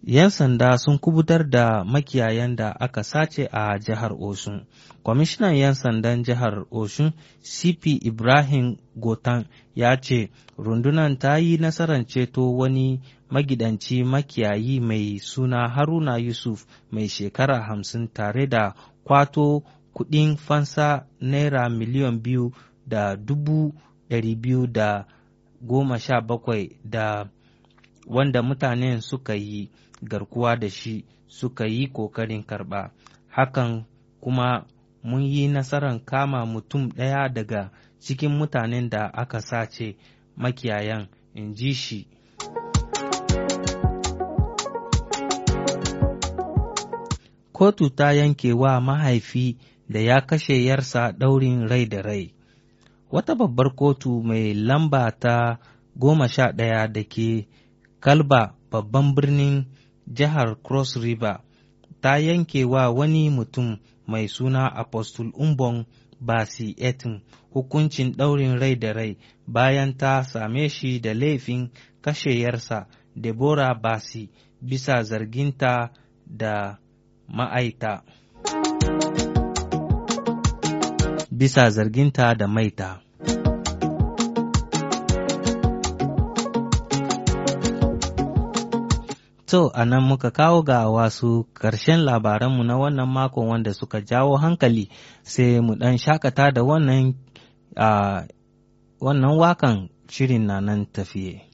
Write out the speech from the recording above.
'yan sanda sun kubutar da makiyayan da aka sace a jihar Osun. Kwamishinan 'yan sandan jihar Osun, CP Ibrahim Gotan, ya ce rundunar ta yi nasarar ceto wani magidanci makiyayi mai suna Haruna Yusuf mai shekara hamsin tare da kwato kuɗin fansa naira miliyan biyu da dubu ɗari biyu da goma sha bakwai da wanda mutanen suka yi garkuwa da shi suka yi ƙoƙarin karɓa. Hakan kuma mun yi nasarar kama mutum ɗaya daga cikin mutanen da aka sace makiyayan, in ji shi. Kotu ta yanke wa mahaifi da ya kashe yarsa ɗaurin rai da rai. Wata babbar kotu mai lamba ta goma sha ɗaya da ke Kalba babban birnin jihar Cross River ta yanke wa wani mutum mai suna Apostle Umbon Basi Etin hukuncin ɗaurin rai da rai bayan ta same shi da laifin kashe yarsa Deborah Basi bisa zarginta da ma'aita. Bisa zarginta da maita. To, a nan muka kawo ga wasu ƙarshen labaranmu na wannan makon wanda suka jawo hankali sai mu ɗan shakata da wannan wannan wakan shirin na nan tafiye.